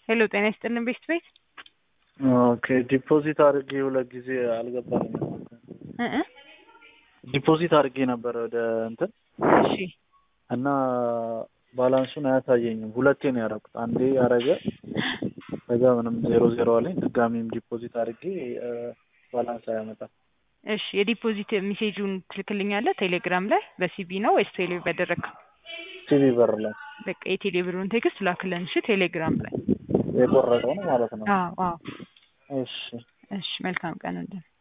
ሄሎ ጤና ይስጥልን ቤስት ቤት ኦኬ ዲፖዚት አድርጌ ሁለት ጊዜ አልገባልኝም። እ እ ዲፖዚት አድርጌ ነበር ወደ እንትን እሺ እና ባላንሱን አያሳየኝም። ሁለቴ ነው ያደረኩት። አንዴ ያደረገ ከዛ ምንም ዜሮ ዜሮ አለኝ። ድጋሚም ዲፖዚት አድርጌ እ ባላንስ አያመጣም። እሺ የዲፖዚት ሜሴጁን ትልክልኛለህ ቴሌግራም ላይ በሲቢ ነው ወይስ ቴሌ በደረግከው? ሲቪ በር ላይ በቃ የቴሌ ብሩን ቴክስት ላክልን እሺ ቴሌግራም ላይ የቆረጠው ነው ማለት ነው። አዎ አዎ እሺ እሺ መልካም ቀን ወንድም